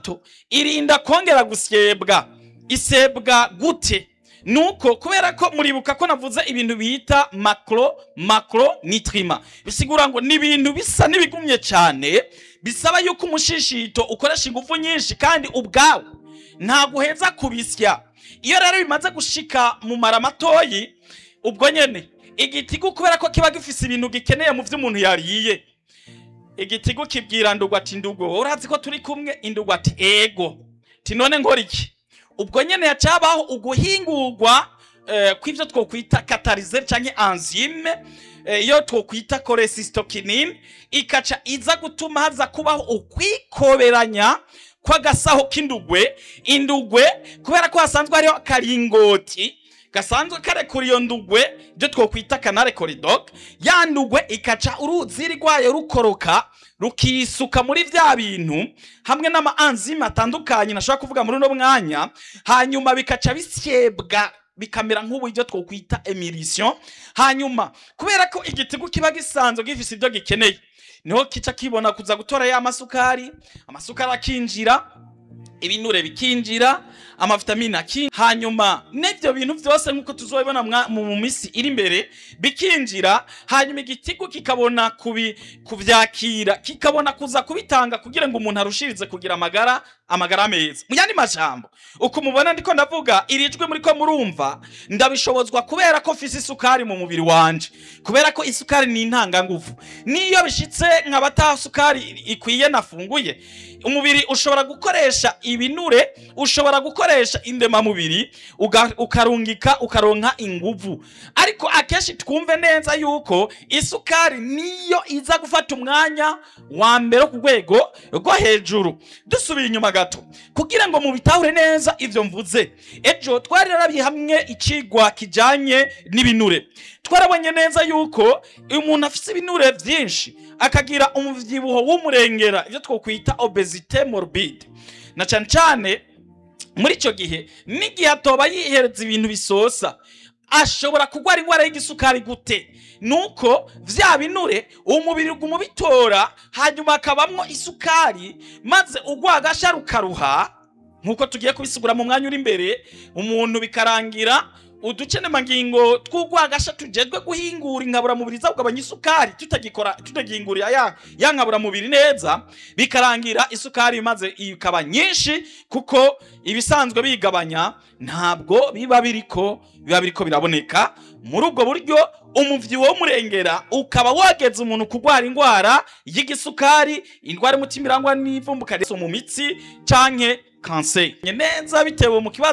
gato irinda kongera gusyebwa isebwa gute nuko kubera ko muribuka ko navuze ibintu bita macro macro nitrima bisigura ngo ni ibintu bisa n'ibigumye cyane bisaba yuko umushishito ukoresha ingufu nyinshi kandi ubwawe ntabwo uheza kubisya iyo rero bimaze gushika mu mara matoyi ubwo nyene igitigu kubera ko kiba gifise ibintu gikeneye mu vyo umuntu yariye igitigu kibwira ndugwa ati ndugo urazi ko turi kumwe indugwa ati ego ti none nkora iki ubwo nyene yacabaho uguhingurwa eh, kw'ivyo twokwita katalizer canke enzyme eh, iyo twokwita cholecystokinin ikaca iza gutuma haza kubaho ukwikoberanya kw'agasaho k'indugwe indugwe kubera ko hasanzwe hariho akaringoti gasanzwe karekura iyo ndugwe ibyo twokwita kanare koridok ya ndugwe ikaca uruziri rwayo rukoroka rukisuka muri vya bintu hamwe n'ama enzyme atandukanye nashobora kuvuga muri uno mwanya hanyuma bikaca bisyebwa bikamera nk'ubu ibyo twokwita emulsion hanyuma kubera ko igitigu kiba gisanzwe gifise ibyo gikeneye niho kica kibona kuza gutora ya masukari amasukari akinjira ibinure bikinjira amavitamine akinjira hanyuma n'ibyo bintu byose nk'uko tuzobibona mwa- mu minsi iri imbere bikinjira hanyuma igitigu kikabona kubi kuvyakira kikabona kuza kubitanga kugira ngo umuntu arushirize kugira amagara amagara meza mu yandi majambo uko mubona ndiko ndavuga iri jwi muriko murumva ndabishobozwa kubera ko mfise isukari mu mubiri wanje kubera ko isukari ni intanganguvu niyo bishitse nkaba ata sukari ikwiye nafunguye umubiri ushobora gukoresha ibinure ushobora gukoresha indemamubiri uga- ukarungika ukaronka inguvu ariko akenshi twumve neza yuko isukari niyo iza gufata umwanya wa mbere wo ku rwego rwo hejuru dusubiye inyuma gato kugira ngo mubitahure neza ivyo mvuze ejo twari rarabiye hamwe icigwa kijanye n'ibinure twarabonye neza yuko umuntu afise ibinure vyinshi akagira umuvyibuho w'umurengera ivyo twokwita obesite morbide na cane cane muri icyo gihe n'igihe atoba yihereza ibintu bisosa ashobora kurwara indwara y'igisukari gute nuko vya binure umubiri uguma ubitora hanyuma hakabamwo isukari maze urwagasha rukaruha nk'uko tugiye kubisigura mu mwanya uri imbere umuntu bikarangira uducenemangingo tw'urwagasha tujejwe guhingura inkaburamubiri za kugabanya isukari tutagikora tutagihingurira ya, ya nkaburamubiri neza bikarangira isukari maze ikaba nyinshi kuko ibisanzwe bigabanya ntabwo biba biriko biba biriko biraboneka muri ubwo buryo umuvyibuho w'umurengera ukaba wageza umuntu kurwara indwara y'igisukari indwara y'umutima irangwa n'ivumbuka mu mitsi canke kanseri neza bitewe mu kibazo